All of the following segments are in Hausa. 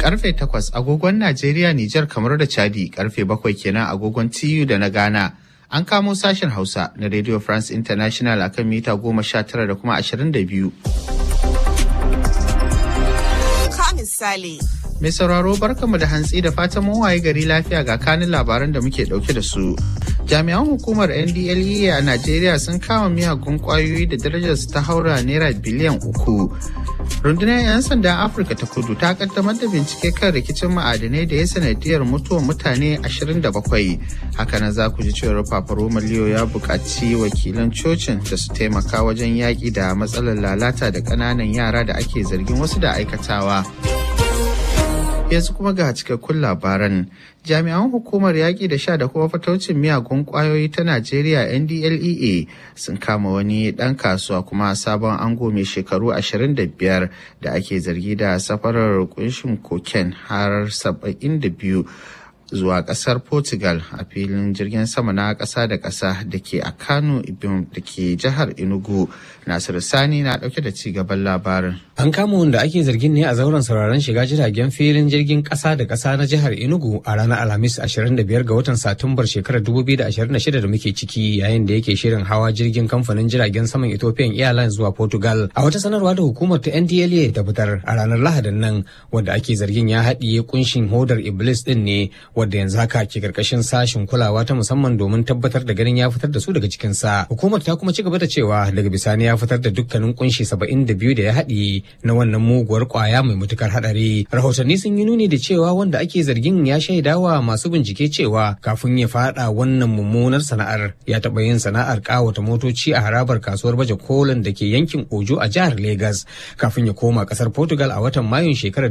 karfe 8 agogon Najeriya, Nijar, kamar da Chadi, karfe 7 kenan agogon TU da na Ghana. An kamo sashen Hausa na Radio France International akan mita 19 da kuma 22. Ka misali. Mai sauraro barkamu da hantsi da fatan mun waye gari lafiya ga kanin labaran da muke dauke da su. Jami'an hukumar NDLEA a Najeriya sun kama miyagun kwayoyi da darajarsu ta haura naira biliyan uku. Rundunar 'yan sandan Afirka ta kudu ta kaddamar da bincike kan rikicin ma'adanai da ya sanadiyar mutuwar mutane 27. Hakanan za ku ji cewar Paparoma Leo ya buƙaci wakilan cocin da su taimaka wajen yaƙi da matsalar lalata da ƙananan yara da ake zargin wasu da aikatawa. yanzu kuma ga cikakkun labaran jami'an hukumar yaƙi da sha da kuma fataucin miyagun ƙwayoyi ta najeriya ndlea sun kama wani ɗan kasuwa kuma sabon ango mai shekaru 25 da ake zargi da safarar kunshin koken har 72 zuwa kasar portugal a filin jirgin sama na kasa da kasa da ke a kano ibim da ke jihar enugu nasiru sani na dauke da ci gaban labarin an kama wanda ake zargin ne a zauren sauraron shiga jiragen filin jirgin kasa da kasa na jihar enugu a ranar alhamis 25 ga watan satumbar shekarar 2026 da muke ciki yayin da yake shirin hawa jirgin kamfanin jiragen saman ethiopian airlines zuwa portugal a wata sanarwa da hukumar ta ndla ta fitar a ranar lahadin nan wanda ake zargin ya haɗiye kunshin hodar iblis din ne wadda yanzu haka ke karkashin sashin kulawa ta musamman domin tabbatar da ganin ya fitar da su daga cikinsa. Hukumar ta kuma ci gaba da cewa daga bisani ya fitar da dukkanin kunshi saba'in da biyu da ya haɗi na wannan muguwar kwaya mai matukar haɗari. Rahotanni sun yi nuni da cewa wanda ake zargin ya shaidawa masu bincike cewa kafin ya faɗa wannan mummunar sana'ar ya taɓa yin sana'ar ƙawata motoci a harabar kasuwar baje kolin da ke yankin Ojo a jihar Legas kafin ya koma ƙasar Portugal a watan Mayun shekarar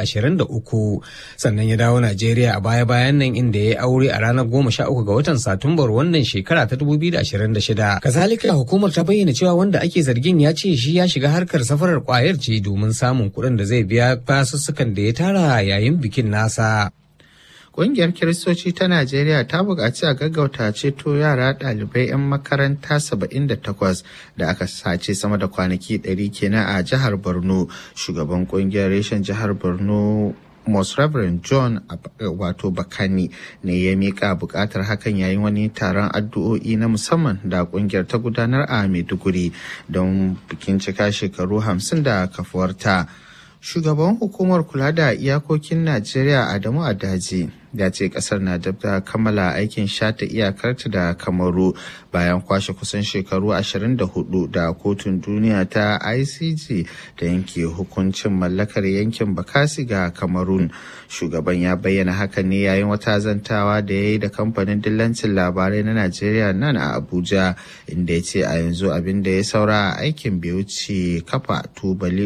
2023 sannan ya dawo Najeriya a baya-bayan nan inda ya yi aure a ranar goma sha uku ga watan Satumbar wannan shekara ta dubu biyu da ashirin da shida. Kazalika hukumar ta bayyana cewa wanda ake zargin ya ce shi ya shiga harkar safarar kwayar ce domin samun kuɗin da zai biya basussukan da ya tara yayin bikin nasa. Ƙungiyar Kiristoci ta Najeriya ta buƙaci a gaggauta ceto yara ɗalibai 'yan makaranta 78 da aka sace sama da kwanaki 100 kenan a jihar Borno. Shugaban ƙungiyar reshen jihar Borno Most Reverend John wato Bakani ne ya mika bukatar hakan yayin wani taron addu'o'i na musamman da kungiyar ta gudanar a Maiduguri don bikin cika shekaru hamsin da kafuwarta. Shugaban hukumar kula da iyakokin Najeriya Adamu Adaji ya ce kasar na dab da kammala aikin shata iyakarta da kamaru bayan kwashe kusan shekaru 24 da kotun duniya ta icg da yanke hukuncin mallakar yankin bakasi ga kamarun shugaban ya bayyana hakan ne yayin wata zantawa da ya yi da kamfanin dillancin labarai na najeriya nan a abuja inda ya ce a yanzu abin da ya saura a aikin bai wuce kafa tubali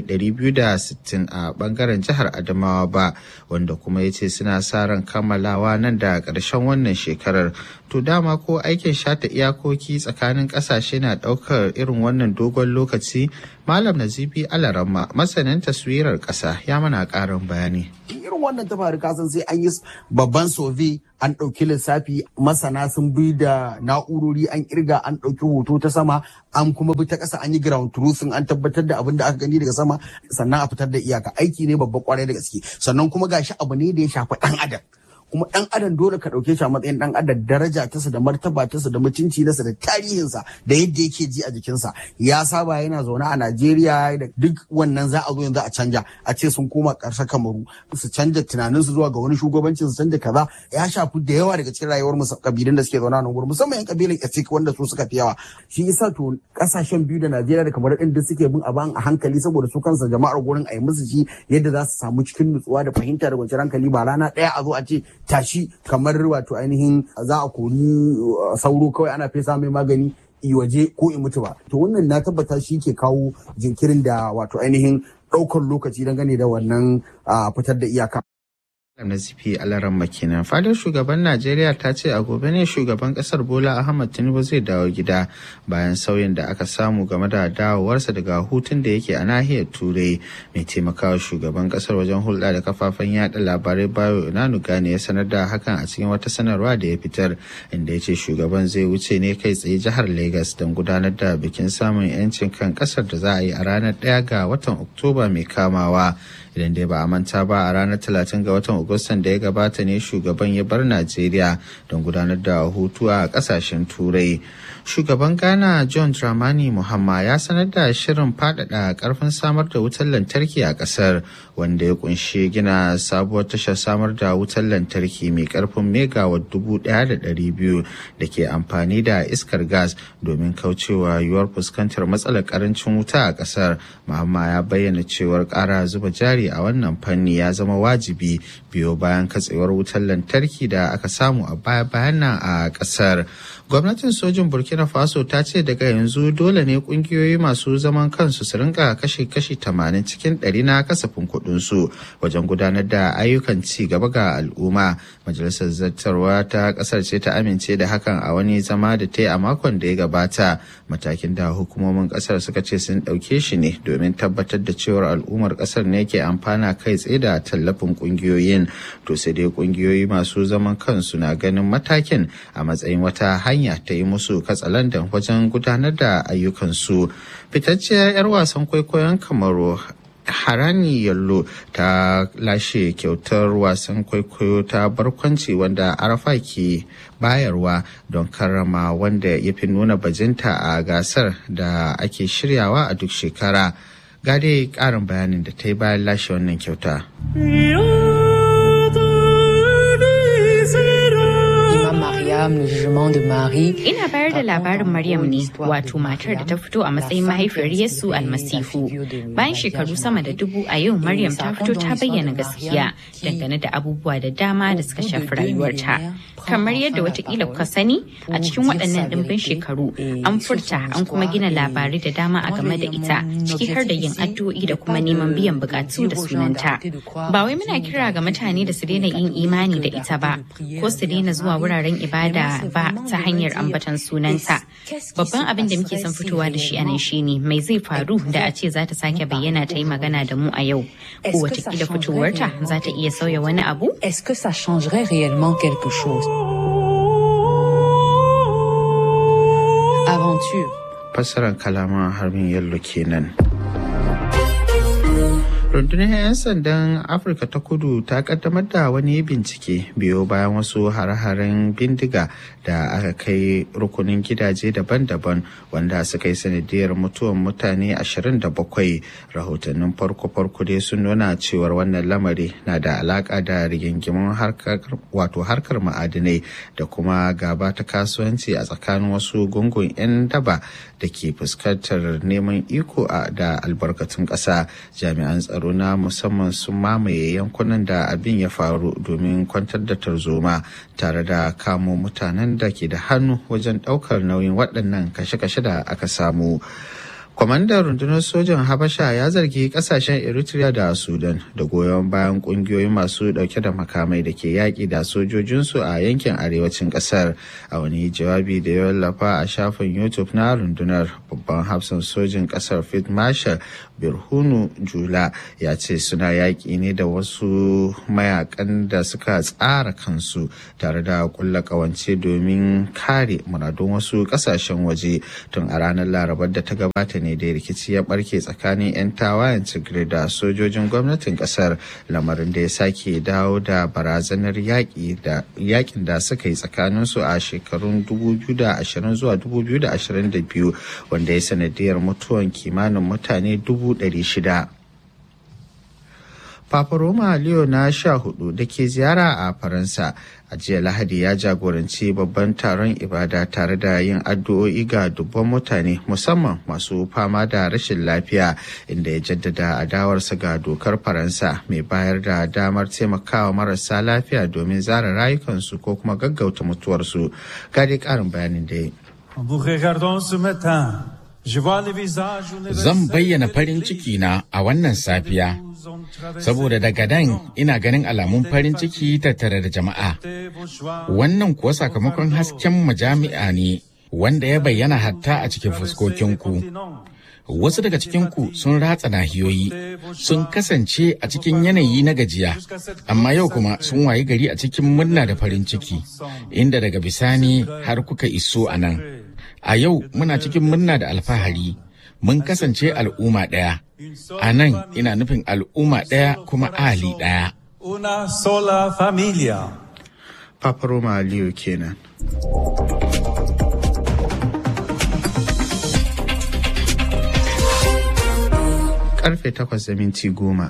260 a bangaren jihar adamawa ba wanda kuma ya ce suna sa ran kammala kammalawa nan da ƙarshen wannan shekarar to dama ko aikin shata iyakoki tsakanin ƙasashe na ɗaukar irin wannan dogon lokaci malam nazifi alarama masanin taswirar ƙasa ya mana ƙarin bayani irin wannan ta faru kasan sai an yi babban sove an ɗauki lissafi masana sun bi da na'urori an kirga an ɗauki hoto ta sama an kuma bi ta ƙasa an yi ground truthing an tabbatar da abin da aka gani daga sama sannan a fitar da iyaka aiki ne babba kwarai da gaske sannan kuma gashi abu ne da ya shafi ɗan adam kuma dan adam dole ka dauke shi a matsayin dan adam daraja tasa da martaba tasa da mutunci nasa da tarihinsa da yadda yake ji a jikinsa ya saba yana zaune a Najeriya da duk wannan za a zo yanzu a canja a ce sun koma ƙarshen kamaru su canja tunaninsu zuwa ga wani shugabancin su canja kaza ya shafi da yawa daga cikin rayuwar mu kabilun da suke zaune a nan gurin musamman yan kabilan Efik wanda su suka fi yawa shi yasa to kasashen biyu da Najeriya da kamar din da suke bin aban a hankali saboda su kansa jama'ar gurin a yi musu shi yadda za su samu cikin nutsuwa da fahimta da kwanciyar hankali ba rana ɗaya a zo a ce tashi kamar wato ainihin za a kori sauro kawai ana fesa mai magani i waje ko i mutu ba to wannan na tabbata shi ke kawo jinkirin da wato ainihin ɗaukar lokaci dangane da wannan fitar da iyaka Nazifi Alaran Makina. Fadar shugaban Najeriya ta ce a gobe ne shugaban kasar Bola Ahmad Tinubu zai dawo gida bayan sauyin da aka samu game da dawowarsa daga hutun da yake a nahiyar Turai. Mai taimakawa shugaban kasar wajen hulɗa da kafafen yada labarai Bayo Inanu Gane ya sanar da hakan a cikin wata sanarwa da ya fitar inda ya ce shugaban zai wuce ne kai tsaye jihar Lagos don gudanar da bikin samun 'yancin kan kasar da za a yi a ranar ɗaya ga watan Oktoba mai kamawa. idan dai ba a manta ba a ranar 30 ga watan agustan da ya gabata ne shugaban ya bar najeriya don gudanar da hutu a kasashen turai shugaban ghana john dramani muhamma ya sanar da shirin faɗaɗa ƙarfin samar da wutar lantarki a ƙasar wanda ya kunshi gina sabuwar tashar samar da wutar lantarki mai ƙarfin megawatt dubu ɗaya da ɗari biyu da ke amfani da iskar gas domin kaucewa yiwuwar fuskantar matsalar ƙarancin wuta a ƙasar muhamma ya bayyana cewar ƙara zuba jari a wannan fanni ya zama wajibi biyo bayan katsewar wutar lantarki da aka samu a baya-bayan nan a ƙasar gwamnatin sojin burkina faso ta ce daga yanzu dole ne kungiyoyi masu zaman kansu su rinka kashe kashi 80 cikin 100 na kasafin kudinsu wajen gudanar da ayyukan ci gaba ga al'umma majalisar zartarwa ta kasar ce ta amince da hakan a wani zama da ta yi a makon da ya gabata matakin da hukumomin kasar suka ce sun ɗauke shi ne domin tabbatar da cewar al'ummar kasar ne ke amfana kai tsaye da tallafin kungiyoyin to sai dai kungiyoyi masu zaman kansu na ganin matakin a matsayin wata hanya ta yi musu katsalandan wajen gudanar da ayyukansu fitacciyar 'yar wasan kwaikwayon kamaru harani yallo ta lashe kyautar wasan kwaikwayo ta barkwanci wanda arafa ke bayarwa don karrama wanda ya fi nuna bajinta a gasar da ake shiryawa a duk shekara gade karin bayanin da ta yi bayan lashe wannan kyauta Ina bayar da labarin Maryam ne wato matar da ta fito a matsayin mahaifiyar Yesu almasihu. Bayan shekaru sama da dubu a yau Maryam ta fito ta bayyana gaskiya dangane da abubuwa da dama da suka shafi rayuwarta. Kamar yadda watakila kuka sani a cikin waɗannan ɗimbin shekaru an furta an kuma gina labarai da dama a game da ita ciki har da yin addu'o'i da kuma neman biyan bukatu da sunanta. Ba wai muna kira ga mutane da su daina yin imani da ita ba ko su daina zuwa wuraren ibada ba ta hanyar ambatan sunanta. Babban abin da muke son fitowa da shi anan shine mai zai faru da a ce za ta sake bayyana ta yi magana da mu a yau. Ko watakila fitowarta za ta iya sauya wani abu? Est-ce que ça changerait réellement quelque chose? Aventure. Fassarar kalaman harbin yallo kenan. rundunar 'yan sandan afirka ta kudu ta kaddamar da wani bincike biyo bayan wasu hare-haren bindiga da aka kai rukunin gidaje daban-daban wanda suka yi sanadiyar mutuwan mutane 27 rahotannin farko-farko dai sun nuna cewar wannan lamari na da alaka da rigingimin wato harkar ma'adinai da kuma gaba ta kasuwanci a tsakanin wasu gungun 'yan daba da ke fuskantar neman iko da albarkatun ƙasa jami'an tsaro tsaro na musamman sun mamaye yankunan da abin ya faru domin kwantar da tarzoma tare da kamo mutanen da ke da hannu wajen ɗaukar nauyin waɗannan kashe-kashe da aka samu. kwamandan rundunar sojan habasha ya zargi kasashen eritrea da sudan da goyon bayan kungiyoyi masu dauke da makamai da ke yaƙi da sojojinsu a yankin arewacin ƙasar a wani jawabi da ya wallafa a shafin youtube na rundunar babban hafsan sojin ƙasar fit marshal birhunu jula ya ce suna yaƙi ne da wasu mayakan da suka tsara kansu tare da kulla ƙawance domin kare muradun wasu ƙasashen waje tun a ranar larabar da ta gabata ne da rikici ya barke tsakanin 'yan tawayen tigray da sojojin gwamnatin kasar lamarin da ya sake dawo da barazanar yakin da suka yi tsakaninsu a shekarun 2020 zuwa 2022 wanda ya sanadiyar mutuwan kimanin mutane 600 Papa Roma Leo na sha hudu da ke ziyara a Faransa a jiya Lahadi ya jagoranci babban taron ibada tare da yin addu'o'i ga dubban mutane musamman masu fama da rashin lafiya inda ya jaddada adawarsa ga dokar Faransa mai bayar da damar taimakawa marasa lafiya domin zara rayukansu ko kuma gaggauta mutuwarsu. Gadi karin bayanin da Zan bayyana farin ciki na a wannan safiya. saboda daga dan ina ganin alamun farin ciki tattare da jama'a. Wannan kuwa sakamakon hasken majami'a ne wanda ya bayyana hatta a cikin fuskokinku. Wasu daga cikinku sun ratsa nahiyoyi, sun kasance a cikin yanayi na gajiya, amma yau kuma sun wayi gari a cikin murna da farin ciki, inda daga bisani har kuka iso a nan. A yau muna cikin murna da alfahari. mun kasance al'umma ɗaya. A nan ina nufin al'umma ɗaya kuma ahali ɗaya. Una sola familia. Papa Roma Aliyu kenan. Karfe takwas da minti goma.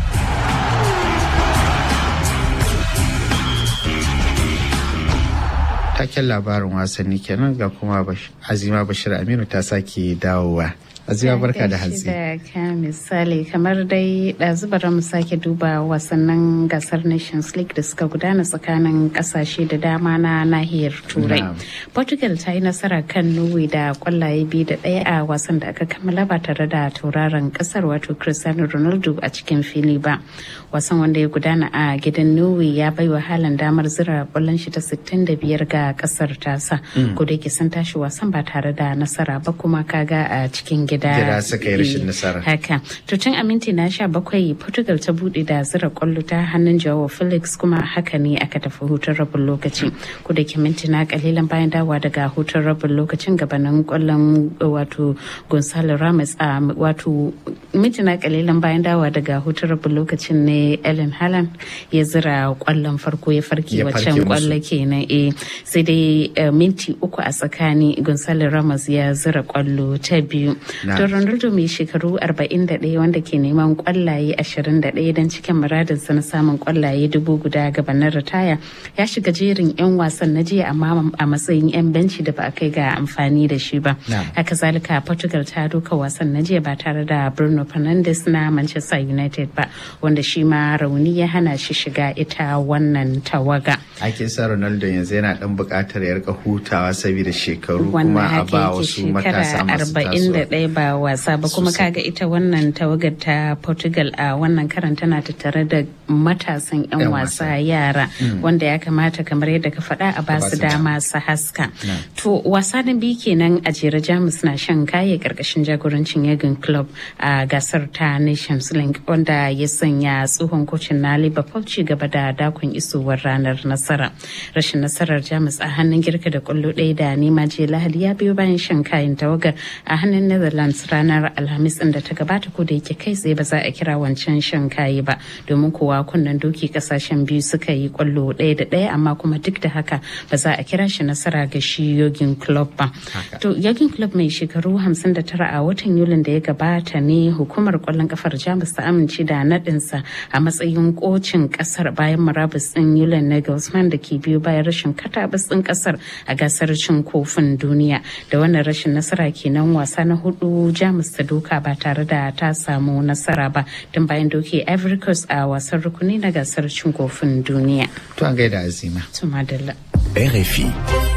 Taken labarin wasanni kenan ga kuma Azima Bashir Aminu ta sake dawowa. Azima barka da hantsi. Da ka misali kamar dai ɗazubar mu sake duba wasannin gasar Nations League da suka gudana tsakanin ƙasashe da dama na nahiyar Turai. Portugal ta yi nasara kan Norway da kwallaye biyu da ɗaya a wasan da aka kammala ba tare da tauraron ƙasar wato Cristiano Ronaldo a cikin fili ba. Wasan wanda ya gudana a gidan Norway ya bai wa halin damar zira kwallon shi ta 65 ga ƙasar tasa. Ko da yake sun tashi wasan ba tare da nasara ba kuma kaga a cikin gida. Gida suka yi rashin nasara. Haka. To tun a minti na sha bakwai Portugal ta bude da zira kwallo ta hannun Joao Felix kuma haka ne aka tafi hutun rabin lokaci. Ko da ke minti na kalilan bayan dawa daga hutun rabin lokacin gabanin kwallon wato Gonzalo Ramos a wato minti na kalilan bayan dawa daga hutun rabin lokacin ne Ellen Haaland ya zira kwallon farko ya farke waccan kwallo kenan eh sai dai minti uku a tsakani Gonzalo Ramos ya zira kwallo ta biyu. To Ronaldo mai shekaru 41 wanda ke neman kwallaye 21 don cikin muradinsa na samun kwallaye dubu guda gabanin ritaya ya shiga jerin 'yan wasan na jiya amma a matsayin 'yan benci da ba a kai ga amfani da shi ba. Haka zalika Portugal ta doka wasan na jiya ba tare da Bruno Fernandes na Manchester United ba wanda shi ma rauni ya hana shi shiga ita wannan tawaga. Ake sa Ronaldo yanzu yana dan buƙatar ya rika hutawa saboda shekaru kuma a ba wasu matasa masu tasowa. ba wasa ba kuma kaga ita wannan tawagar ta Portugal a wannan karan tana tattare da matasan 'yan wasa yara wanda ya kamata kamar yadda ka faɗa a basu dama su haska. To wasa na biyu kenan a jere Jamus na shan kaye karkashin jagorancin Yagin Club a gasar ta Nations League wanda ya sanya tsohon kocin na Liverpool ci gaba da dakon isowar ranar nasara. Rashin nasarar Jamus a hannun girka da kwallo ɗaya da nema je Lahadi ya biyo bayan shan kayan tawagar a hannun Netherlands ranar Alhamis da ta gabata ko da yake kai tsaye ba za a kira wancan shan kayi ba domin kowa kunnen doki kasashen biyu suka yi kwallo ɗaya da ɗaya amma kuma duk da haka ba za a kira shi nasara ga shi yogin club ba. To yogin club mai shekaru 59 a watan Yulin da ya gabata ne hukumar kwallon kafar Jamus ta amince da naɗinsa a matsayin kocin kasar bayan murabus ɗin Yulin Nagelsmann da ke biyo bayan rashin katabus ɗin kasar a gasar cin kofin duniya da wannan rashin nasara kenan wasa na hudu Jamus ta doka ba tare da ta samu nasara ba tun bayan doke Ivory Coast a wasan rukuni na gasar cin kofin duniya. To an gaida azima. Tumadalla. RFI.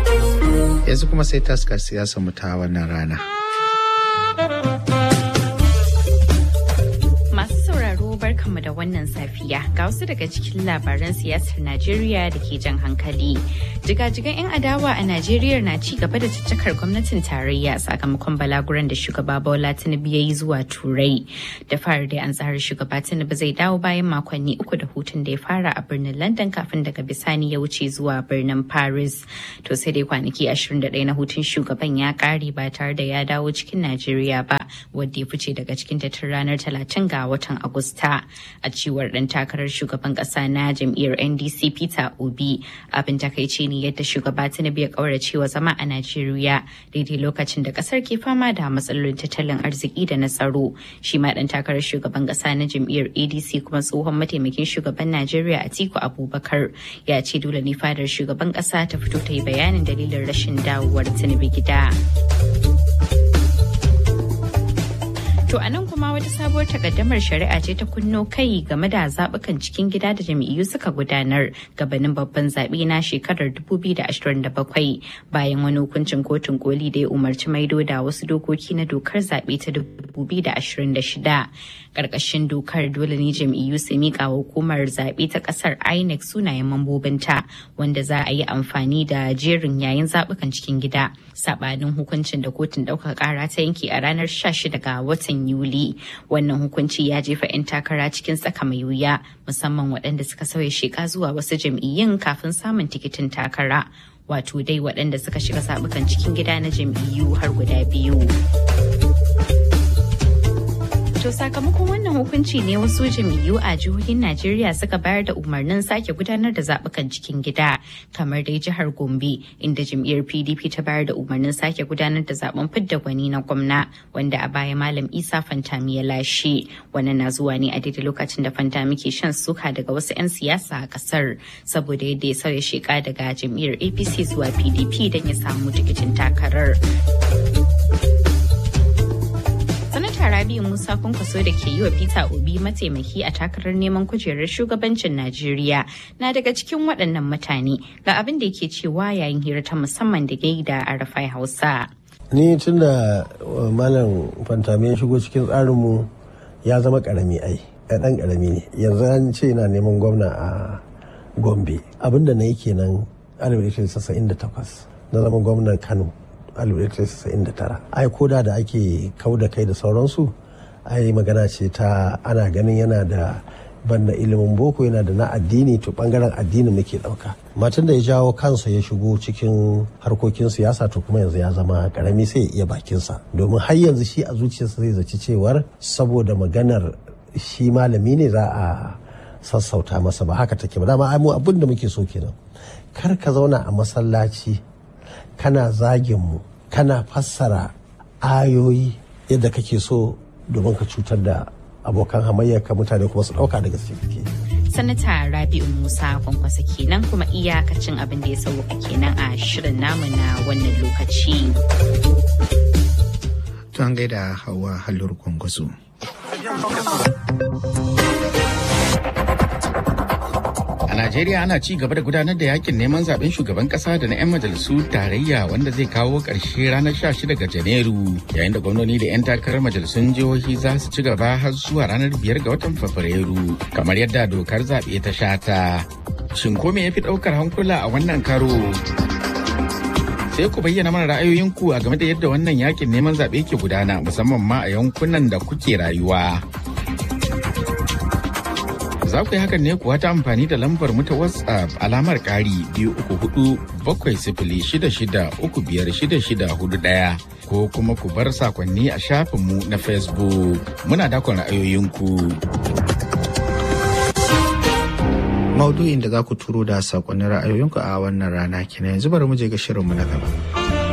Yanzu kuma sai taskar siyasa mu ta wannan rana. barkanmu da wannan safiya ga wasu daga cikin labaran siyasar Najeriya da ke jan hankali. Jigajigan 'yan adawa a Najeriya na ci gaba da caccakar gwamnatin tarayya sakamakon balaguran da shugaba Bola Tinubu ya yi zuwa Turai. Da fara dai an tsara shugaba Tinubu zai dawo bayan makonni uku da hutun da ya fara a birnin London kafin daga bisani ya wuce zuwa birnin Paris. To sai dai kwanaki 21 na hutun shugaban ya kare ba tare da ya dawo cikin Najeriya ba wadda ya fice daga cikin tun ranar 30 ga watan Agusta. a cewar ɗan takarar shugaban ƙasa na jam'iyyar ndc peter obi abin takaici ne yadda shugaba tinubu ya ƙaurace wa zama a najeriya daidai lokacin da ƙasar ke fama da matsalolin tattalin arziki da na tsaro shi ma ɗan takarar shugaban ƙasa na jam'iyyar adc kuma tsohon mataimakin shugaban najeriya atiku abubakar ya ce dole ne fadar shugaban ƙasa ta fito ta yi bayanin dalilin rashin dawowar tinubu gida. To a nan kuma wata sabuwar takaddamar shari'a ce ta kunno kai game da zaɓukan cikin gida da jam'iyyu suka gudanar gabanin babban zaɓe na shekarar 2027 bayan wani hukuncin kotun koli da ya umarci maido da wasu dokoki na dokar zaɓe ta 2026. Ƙarƙashin dokar dole ne jam'iyyu su miƙa hukumar zaɓe ta ƙasar INEC sunayen mambobinta wanda za a yi amfani da jerin yayin zaɓukan cikin gida. Saɓanin hukuncin da kotun ɗaukaka ƙara ta yanke a ranar 16 ga watan Yuli. Wannan hukunci ya jefa 'yan takara cikin tsaka mai wuya musamman waɗanda suka sauya sheka zuwa wasu jam'iyyun kafin samun tikitin takara. Wato dai waɗanda suka shiga zaɓukan cikin gida na jam'iyyu har guda biyu. To sakamakon wannan hukunci ne wasu jam'iyyu a jihohin Najeriya suka bayar da umarnin sake gudanar da zaɓukan cikin gida kamar dai jihar Gombe inda jam'iyyar PDP ta bayar da umarnin sake gudanar da zaben fidda gwani na gwamna wanda a baya Malam Isa Fantami ya lashe. Wannan na zuwa ne a daidai lokacin da Fantami ke shan suka daga wasu 'yan siyasa a kasar saboda yadda ya sauya sheka daga jam'iyyar APC zuwa PDP don ya samu tikitin takarar. Sanata Rabi'u Musa Kwankwaso da ke yi wa Peter Obi mataimaki a takarar neman kujerar shugabancin Najeriya na daga cikin waɗannan mutane ga abin da yake cewa yayin hira ta musamman da gai da Arafai Hausa. Ni tun da Malam Fantami ya shigo cikin tsarinmu ya zama ƙarami ai, ɗan ƙarami ne. Yanzu an ce yana neman gwamna a Gombe. Abin da na yi kenan 1998 na zama gwamnan Kano. 1999 ai koda da ake kau da kai da sauransu ai magana ce ta ana ganin yana da banda ilimin boko yana da na addini to bangaren addini muke dauka matan da ya jawo kansa ya shigo cikin harkokin siyasa to kuma yanzu ya zama karami sai ya iya bakinsa domin har yanzu shi a zuciyarsa zai zaci cewar saboda maganar shi malami ne za a sassauta masa ba haka take ba dama ai mu abin da muke so kenan kar ka zauna a masallaci kana zagin mu kana fassara ayoyi yadda kake so domin ka cutar da abokan hamayyarka mutane kuma su dauka da gaske kake sanata rabi'u musa kwankwasa kenan kuma iyakacin abin da ya sauka kenan a shirin namu na wannan lokaci to an gaida hawa halur kwankwaso A Najeriya ana ci gaba da gudanar da yakin neman zaben shugaban kasa da na 'yan majalisu tarayya wanda zai kawo ƙarshe ranar 16 ga Janairu yayin da gwamnoni da 'yan takarar majalisun jihohi za su ci gaba har zuwa ranar 5 ga watan Fabrairu kamar yadda dokar zaɓe ta shata. Shin ko me ya fi ɗaukar hankula a wannan karo? Sai ku bayyana mana ra'ayoyinku a game da yadda wannan yakin neman zaɓe ke gudana musamman ma a yankunan da kuke rayuwa. za ku yi hakan ne kuwa ta amfani da lambar mu ta WhatsApp alamar ƙari biyu uku hudu bakwai sifili shida shida uku biyar shida shida hudu ɗaya ko kuma ku bar sakonni a shafinmu na Facebook. Muna dakon ra'ayoyinku. Maudu'in da za ku turo da sakonnin ra'ayoyinku a wannan rana kenan yanzu bari mu je ga shirinmu na gaba.